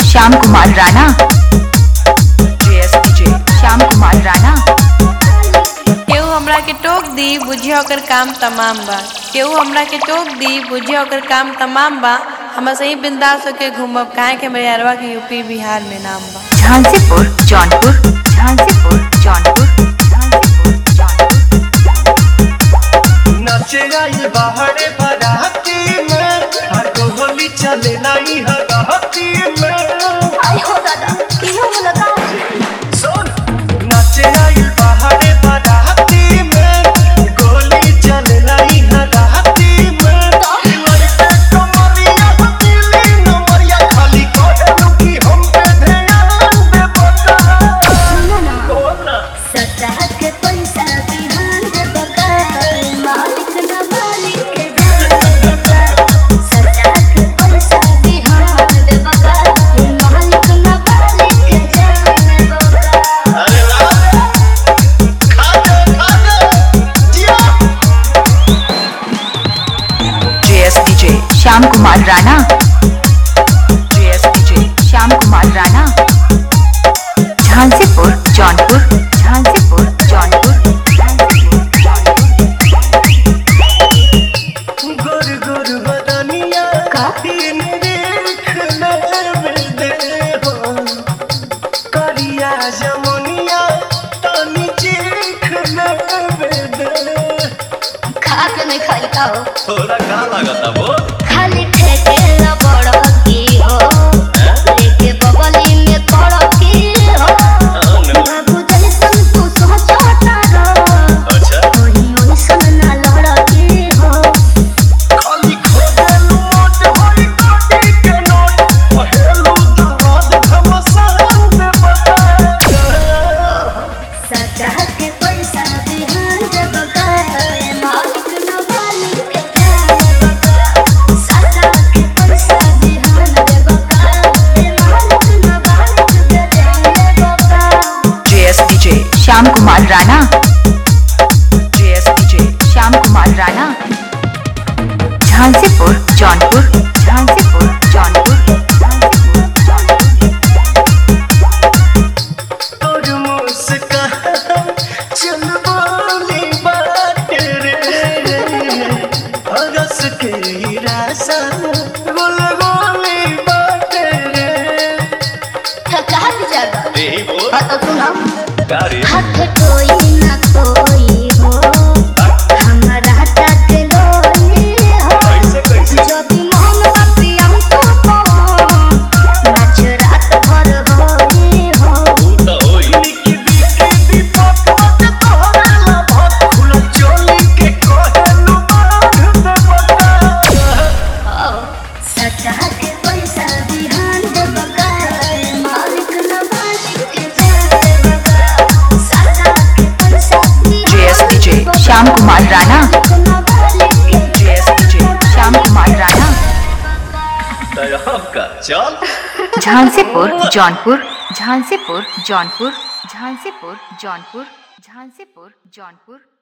Shyam Kumar Rana JSDJ Shyam Kumar Rana केहू हमरा के टोक दी बुझिया ओकर काम तमाम बा केहू हमरा के टोक दी बुझिया ओकर काम तमाम बा हम सही बिंदास होके घूमब काहे के मेरे अरवा के यूपी बिहार में नाम बा झांसीपुर जौनपुर झांसीपुर जौनपुर झांसीपुर जौनपुर नाचे आई बाहरे बाराती में हर होली चले लाई हराती में आई हो दादा केहू मुलाका सुन नाचे आई बाहरे बाराती में गोली चले लाई हराती में लड़के कमरिया दिली नमरिया खाली कहलू कि हम पे ध्यान दे बता सुनो ना बोला सतह के पैसा बिहान दे बका मालिक न मालिक के जान दे बका सतह के पैसा बिहान दे बका मालिक न मालिक के जान दे बका अरे वाह खा जा खा जा जिया JSDJ श्याम कुमार राणा JSDJ श्याम कुमार राणा झांसीपुर जौनपुर झांसीपुर जौनपुर झांसीपुर जौनपुर गोर गोर बदनिया दिन देख ले दे हो करिया जमुनिया तनी चीख ले दे खा के नहीं खाई का हो थोड़ा का लगता वो खाली ठेके ल बड़ की हो लेके बगली में पड़ की हो बाबू जैसन तू सोचता रहो अच्छा कोई ओइसन ना लड़की हो खाली खोदे नोट होई कोटी के नोट पहलू दराज घमसान दे बता सतह के पैसा बिहान जब गए मालिक न मालिक के जान बका सतह के पैसा बिहान जब गए मालिक न मालिक के जान बका JSDJ श्याम कुमार राणा JSDJ श्याम कुमार राणा झांसीपुर जौनपुर झांसीपुर जौनपुर झांसीपुर जौनपुर तोर मुस्कान चल बोली बात रे हरस के रासा गोल गोली बात रे थका भी जागा यही बोल हाँ तो सुना गाड़ी हाथ कोई ना कोई हो हमारा तक लोनी हो कैसे कैसे যদি মন বাপি আমি তো নাচ রাত ভর হই হো तो होई निकी बिके दीपक मत तोहरे ला भत खुल चोली के कहलू बांध दे बता सतह के पैसा बिहान दे बका मालिक न मालिक के जाए बका सतह के पैसा JSDJ श्याम कुमार राणा JSDJ श्याम कुमार राणा तयब का चल झांसीपुर जौनपुर झांसीपुर जौनपुर झांसीपुर जौनपुर झांसीपुर जौनपुर